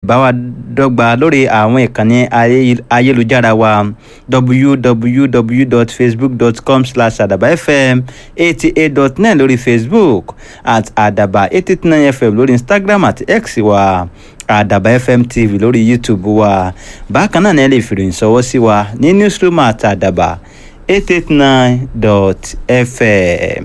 bá wa dọ́gba lórí àwọn ìkànnì ayélujára wa www.facebook.com slash àdàbà fm eighty eight dot nine lórí facebook at àdàbà eighty nine fm lórí instagram àti x wa àdàbà fm tv lórí youtube wa bákan náà ni ẹ lè fi ìròyìn ṣọwọ́ sí wa ní newsroom at àdàbà eight eight nine dot fm.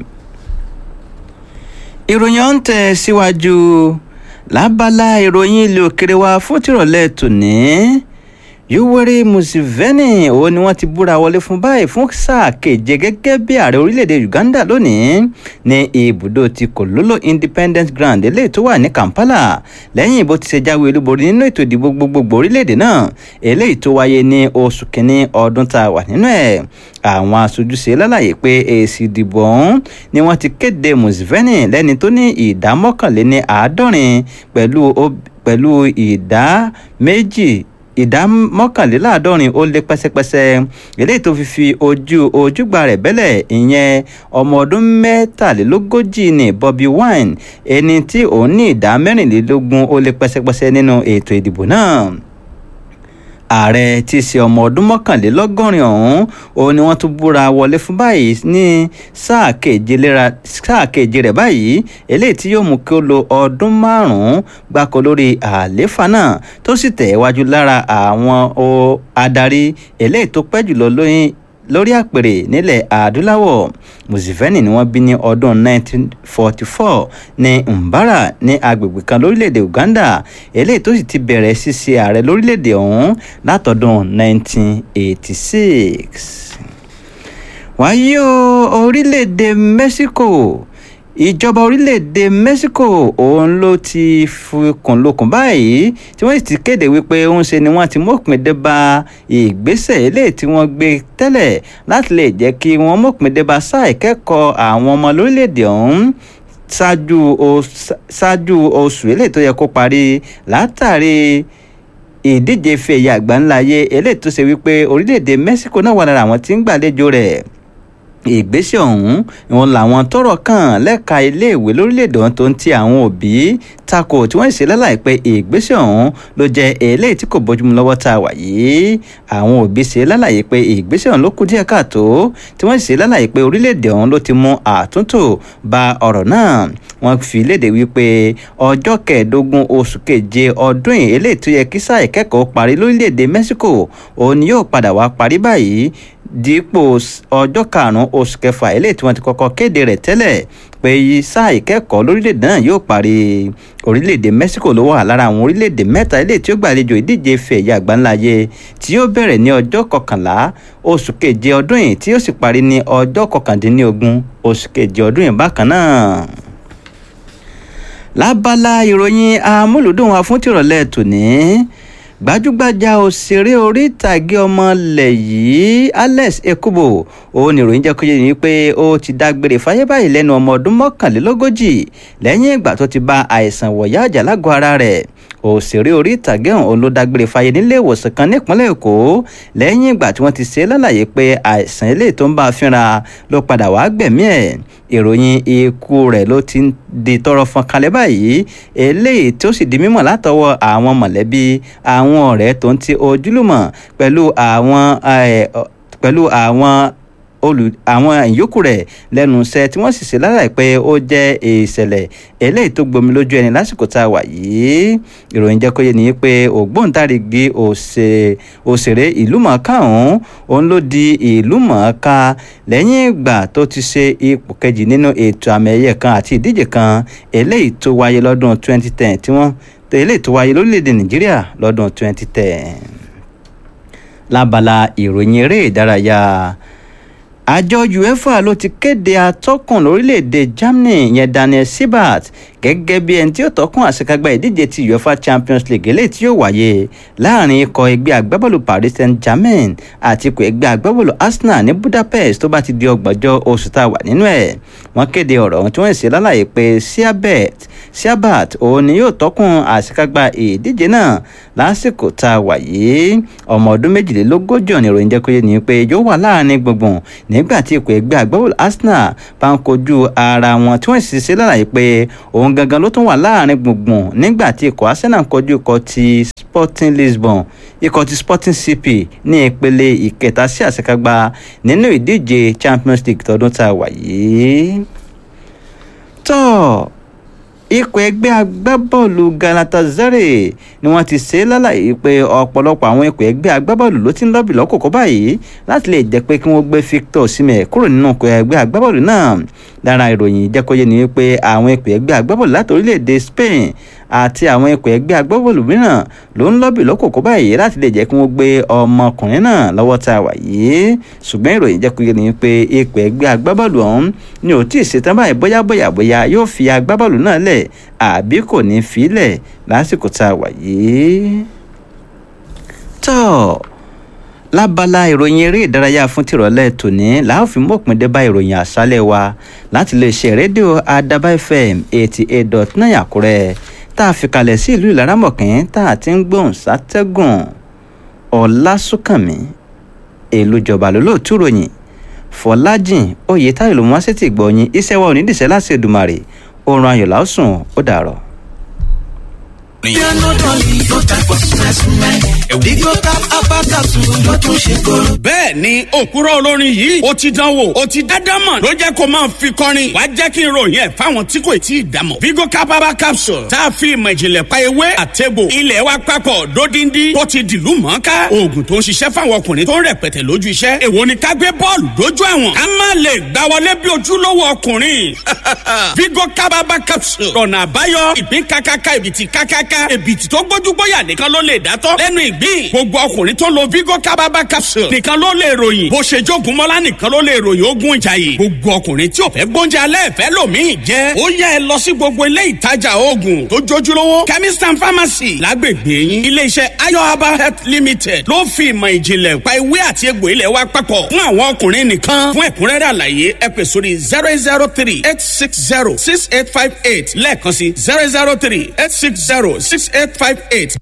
ìròyìn ọ̀hún tẹ̀ síwájú lábala ìròyìn ilé òkèrè wa fún tìrọ̀lẹ́ tòní yoweri museveni òun ni wọ́n ti búra wọlé fún báyìí fún sáà keje gẹ́gẹ́ bí ààrẹ orílẹ̀-èdè uganda lónìí ní ibùdó ti kololo independence ground eléyìí tó wà ní kampala lẹ́yìn bó ti ṣe jáwé olúborí nínú ètò ìdìbò gbogbogbò orílẹ̀-èdè náà eléyìí tó wáyé ní oṣù kínní ọdún tá a wà nínú ẹ̀ àwọn aṣojúṣe lálàyé pé èsì ìdìbò ọ̀hún ni wọ́n ti kéde museveni lẹ́ni tó ní ìdá mọ́kànléní àádọ́rin pẹ̀lú ìdá méjì ìdá mọ́kànléláàádọ́rin ó lé pẹ́sẹ́pẹ́sẹ́ eléyìí tó fi fi ojú ojúgbà rẹ̀ bẹ́lẹ̀ ìyẹn ọmọ ọdún mẹ́tàlélógójì ní Bobi Wine ẹni tí òun ní ìdá mẹ́rìnlélógún ó lé pẹ́sẹ́pẹ́sẹ́ nínú ètò ìdìbò náà ààrẹ tí í ṣe ọmọ ọdún mọ́kànlélọ́gọ́rin ọ̀hún òun ni wọ́n tún búra wọlé fún báyìí ní sáà keje rẹ̀ báyìí eléyìí tí yóò mú kí ó lo ọdún márùn-ún gbáko lórí àlééfà náà tó sì tẹ̀ wájú lára àwọn adarí eléyìí tó pẹ́ jùlọ lóyún lórí àpèrè nílẹ̀ adúláwọ̀ museveni ni wọ́n bí ní ọdún 1944 ní mbara ní agbègbè kan lórílẹ̀‐èdè uganda eléyìí tó sì ti bẹ̀rẹ̀ ṣíṣe ààrẹ lórílẹ̀‐èdè ọ̀hún látọdún 1986. wáyé o orílẹ̀‐èdè mexico ìjọba orílẹ̀-èdè mexico òun ló ti fikùn lukùn báyìí tí wọ́n sì ti kéde wípé òun ṣe ni wọ́n ti mọ̀pin dé bá ìgbésẹ̀ eléyìí tí wọ́n gbé tẹ́lẹ̀ láti lè jẹ́ kí wọ́n mọ̀pin dé bá sáà ìkẹ́kọ̀ọ́ àwọn ọmọ lórílẹ̀-èdè ọ̀hún ṣáájú oṣù eléyìí tó yẹ kó parí látàrí ìdíje fèyí àgbáńláyé eléyìí tó ṣe wípé orílẹ̀-èdè mexico náà wà lára àwọn tí ń gbàlejò rẹ̀ ìgbésẹ̀ ọ̀hún ìwọ̀n làwọn tọ́rọ̀ kàn lẹ́ka iléèwé lórílẹ̀‐èdè ọ̀hún tó ń ti àwọn òbí tako tí wọ́n ṣe lálàyé pé ìgbésẹ̀ ọ̀hún ló jẹ́ eléyìí tí kò bójúmu lọ́wọ́ tá a wà yìí àwọn òbí ṣe lálàyé pé ìgbésẹ̀ ọ̀hún ló kù díẹ̀ káàtó tí wọ́n ṣe lálàyé pé orílẹ̀‐èdè ọ̀hún ló ti mú àtúntò bá ọ̀rọ̀ náà wọ́n fi léde wípé ọjọ́ kẹẹ̀ẹ́dógún oṣù keje ọdún yìí eléyìí tó yẹ kí sáà ìkẹ́kọ̀ọ́ parí lórílẹ̀‐èdè Mexico òun ni yóò padà wá parí báyìí dípò ọjọ́ karùn-ún oṣù kẹfà eléyìí tí wọ́n ti kọ́kọ́ kéde rẹ̀ tẹ́lẹ̀ pé sáà ìkẹ́kọ̀ọ́ lórílẹ̀‐èdè náà yóò parí orílẹ̀‐èdè Mexico ló wà lára àwọn orílẹ̀‐èdè mẹ́ta eléyìí tí ó gbàlejò ìdíje fẹ̀yẹ àgbáńláyé tí yóò bẹ̀rẹ̀ ní ọjọ́ kọkànlá oṣù keje ọdún yìí tí yóò sì parí ní ọjọ́ kọkàndínlógún oṣù keje ọdún yìí bákan náà lábala ìròyìn amúlùdùn wa fún tìrọ̀lẹ́ tòní gbajúgbajà òṣèré orí ìtàgé ọmọlẹ̀ yìí Alex Ekubo òun ìròyìn jẹ́ kó yé ni pé ó ti dágbére fáyé báyìí lẹ́nu ọmọ ọdún mọ́kànlélógójì lẹ́yìn ìgbà tó ti bá àìsàn wọ̀yá àjà lágọ̀ ara rẹ̀ òṣèré orí ìtàgé ọ̀hún ló dágbére fáyé nílé ìwòsàn kan nípínlẹ̀ Èkó lẹ́yìn ìgbà tí wọ́n ti ṣe lálàyé pé àìsàn eléyìí tó ń bá a fínra ló padà wá gbẹ̀mí ẹ̀ ìròyìn ikú rẹ̀ ló ti di tọrọ fọn kalẹ̀ báyìí eléyìí tó sì di mímọ̀ látọwọ́ àwọn mọ̀lẹ́bí àwọn ọ̀rẹ́ tó ń ti ojúlùmọ̀ pẹ̀lú àwọn pẹ̀lú àwọn olù àwọn ìyókù rẹ̀ lẹ́nu iṣẹ́ tí wọ́n sì ṣe lára pé ó jẹ́ ìṣẹ̀lẹ̀ eléyìí tó gbomi lójú ẹni lásìkò tá a wà yìí ìròyìn jẹ́ kó yé ni pé ògbóǹtarìgì òṣèré ìlúmọ̀ọ́ká ọ̀hún òun ló di ìlúmọ̀ọ́ká lẹ́yìn ìgbà tó ti ṣe ipò kejì nínú ètò àmì ẹ̀yẹ kan àti ìdíje kan eléyìí tó wáyé lọ́dún 2010 tí wọ́n eléyìí tó wáyé lórílẹ̀‐èdè nàìjíríà lọ́dún 2010 lábala ìròyìn eré ìdárayá àjọ uefa ló ti kéde atọ́kùn lórílẹ̀‐èdè germany yẹn daniel siebert gẹ́gẹ́ bí ẹni tí ó tọ́kùn àṣekágbá ìdíje ti uefa champions league eléyìí tí yóò wáyé láàrin ikọ̀ ẹgbẹ́ agbábọ́ọ̀lù paris saint-germain àti ikọ̀ ẹgbẹ́ agbábọ́ọ̀lù arsenal ní budapest tó bá ti di ọgbọ̀njọ́ oṣù tá a wà nínú ẹ̀ wọ́n kéde ọ̀rọ̀ ohun tí wọ́n ṣe lálàyé pé siebert siabat òun ni yóò tọ́kùn àṣekágbá ìdíje náà lásìkò tá a wà yìí ọmọ ọdún méjìlélógójì ọ̀nà ìròyìn jẹ́ kó yé ni pé yóò wà láàrin gbùngbùn nígbà tí ikọ̀ ẹgbẹ́ agbábọ́ọ̀lù arsenal bá ń kojú ara wọn tí wọ́n sì ṣe lálàyé pé òun gangan ló tún wà láàrin gbùngbùn nígbà tí ikọ̀ arsenal ń kojú ikọ̀ ti sporting lisbon ikọ̀ ti sporting cp ní ìpele ìkẹta sí àṣekágbá nínú ìdíje champions league tọdún tá a wà yìí tọ́ ikọ̀ ẹgbẹ́ agbábọ́ọ̀lù galatasaray ni wọ́n ti ṣe lálàyé pé ọ̀pọ̀lọpọ̀ àwọn ikọ̀ ẹgbẹ́ agbábọ́ọ̀lù ló ti ń lọ́bì lọ́kòkò báyìí láti lè jẹ́ pé kí wọ́n gbé victor osimhen kúrò nínú ikọ̀ ẹgbẹ́ agbábọ́ọ̀lù náà lára ìròyìn ìjẹ́kọ́yé ni wípé àwọn ikọ̀ ẹgbẹ́ agbábọ́ọ̀lù láti orílẹ̀-èdè spain àti àwọn ikọ̀ ẹgbẹ́ agbábọ́ọ̀lù mìíràn ló ń lọ́bì lọ́kòkò báyìí láti lè jẹ́ kí wọ́n gbé ọmọkùnrin náà lọ́wọ́ tá a wà yìí ṣùgbọ́n ìròyìn jẹ́ kúrò ní pé ikọ̀ ẹgbẹ́ agbábọ́ọ̀lù ọ̀hún ni ò tí ì ṣetán báyìí bóyá bóyá bóyá yóò fi agbábọ́ọ̀lù náà lẹ̀ àbí kò ní fi lẹ̀ lásìkò tá a wà yìí. tọ́ lábala ìròyìn eré ìdárayá fún tìrọ̀lẹ́ tòní làá fi mọ̀pin dé bá ìròyìn àṣálẹ̀ wa láti lè ṣe rédíò adaba fm eighty eight dot nine àkúrẹ́ tá a fi kalẹ̀ sí ìlú ìlaramọ̀kín tá a ti ń gbóhùn sátẹ́gùn ọ̀làsùnkànmí èlùjọba lólóòtú ròyìn fọlájìn oyètáyọ̀ ló mú wá sí ti gbọ̀nyìn iṣẹ́ wa ò ní dìṣẹ́ láti Èdùmàrè oorun ayọ̀ lásùn ó dàrọ̀. bẹ́ẹ̀ ni òkúrọ̀ olórin yìí ó ti dánwò ó ti dádámọ̀ ló jẹ́ kó máa fi kọrin wàá jẹ́ kí n ròyìn ẹ̀ fáwọn tí kò tí ì dámọ̀. vigo capaba capsule tá a fi ìmọ̀ ìjìnlẹ̀ pa ewé àtẹ̀bò ilẹ̀ wa papọ̀ dódindi tó ti dìlú mọ́ká oògùn tó ń ṣiṣẹ́ fáwọn ọkùnrin tó ń rẹpẹtẹ lójú iṣẹ́ èwo ni ká gbé bọ́ọ̀lù dójú àwọn ká má lè gbá wọlé bí ojúlówó ọkùnrin vigo capaba capsule ọ̀nà àbáyọ ìpín kákáká ìbìtì kákáká ìbìtì tó gbójúgbóyà nìkan ló lè dátọ́ lẹ́nu ìgbín gbogbo ọkùnrin tó lo vigo kábàbà capsule nìkan ló lè ròyìn bó ṣe jogun mọ́lá nìkan ló lè ròyìn ogun ìjàyè gbogbo ọkùnrin tí ò fẹ́ gbóúnjẹ alẹ́ fẹ́ lòmíì jẹ́ ó yẹ ẹ lọ sí gbogbo ilé ìtajà oògùn tó jójúlówó chemist and pharmacy lágbègbè yín iléeṣẹ́ ayo herbal health limited ló fi ìmọ̀ ìjìnlẹ̀ pa ewé àti egbò ilẹ̀ wa papọ̀ fún àwọn ọkùnrin nìkan fún ẹ̀kúnrẹ́rẹ́ àlàyé ẹ pè sórí zero eight zero three eight six zero six eight five eight lẹ́ẹ̀kan sí zero zero three eight six zero six eight five eight.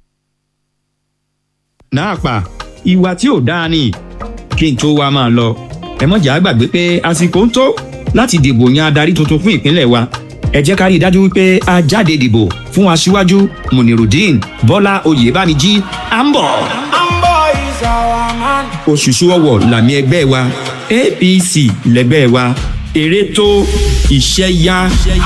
náà pa ìwà tí ò dáa ni kí n tó wá máa lọ ẹ mọ̀jà gbàgbé pé àsìkò ń tó láti dìbò yan adarí tuntun fún ìpínlẹ̀ wa ẹ jẹ́ ká rí i dájú wípé a jáde dìbò fún aṣíwájú munirudeen bọ́lá oyèbámijí à ń bọ̀. òṣùṣù ọwọ̀ làmì ẹgbẹ́ wa apc lẹgbẹ́ wa èrè tó iṣẹ́ yá.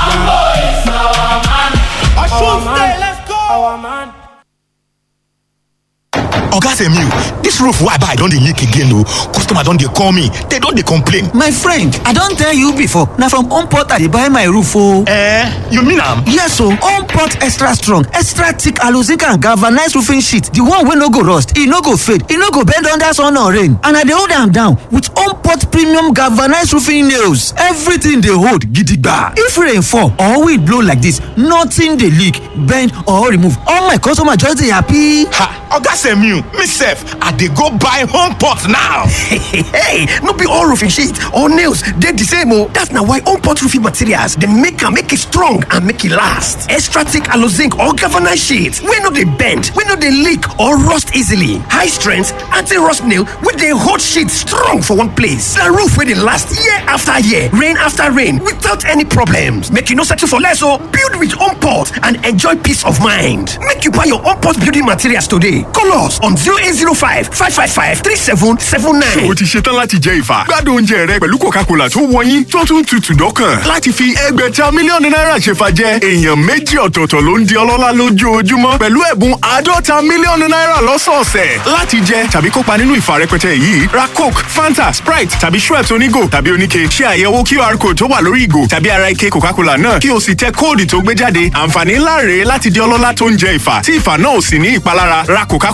oga semiu dis roof wey i buy don dey leak again o customer don dey call me dem don dey complain my friend i don tell you before na from homeport i dey buy my roof o eh you mean am yes o homeport extra strong extra thick aloe and galvanized roofing sheet the one wey no go rust e no go fade e no go bend under sun or rain and i dey hold am down with homeport premium galvanized roofing nails everything dey hold gidigba if rain fall or wind blow like this nothing dey leak bend or remove all my customer just dey happy. ha oga semiu me sef i dey go buy home pot now. hey no be all roofing sheet or nails dey the same o that's na why home pot roofing materials dey make am make e strong and make e last extra thick aloe zinc or galvanized sheet wey no dey bend wey no dey leak or rust easily high strength anti-rust nail wey dey hold sheet strong for one place na roof wey dey last year after year rain after rain without any problems make you no settle for less o build with home pot and enjoy peace of mind make you buy your home pot building materials today call us on zero eight zero five five five five three seven seven nine. o ti ṣetán láti jẹ ìfà gbádùn oúnjẹ rẹ pẹ̀lú coca-cola tó wọ̀nyí tó tún tutù dọ́kàn láti fi ẹgbẹ̀ta mílíọ̀nù náírà ṣèfà jẹ èèyàn méjì ọ̀tọ̀ọ̀tọ̀ ló ń di ọlọ́lá lójoojúmọ́ pẹ̀lú ẹ̀bùn àádọ́ta mílíọ̀nù náírà lọ́sọ̀ọ̀sẹ̀ láti jẹ tàbí kópa nínú ìfà rẹpẹtẹ yìí ra coke fanta sprite tàbí schweppes onígò tàbí oníke ṣe àyẹ̀wò qr code tó wà lórí ìgò tàbí ara ike coca-cola náà kí o sì tẹ kóòdù tó gbé jáde àǹfààní ńlá rèé láti di ọlọ́lá tó ń jẹ ìfà tí ìfà náà ò sì ní ìpalára ra coca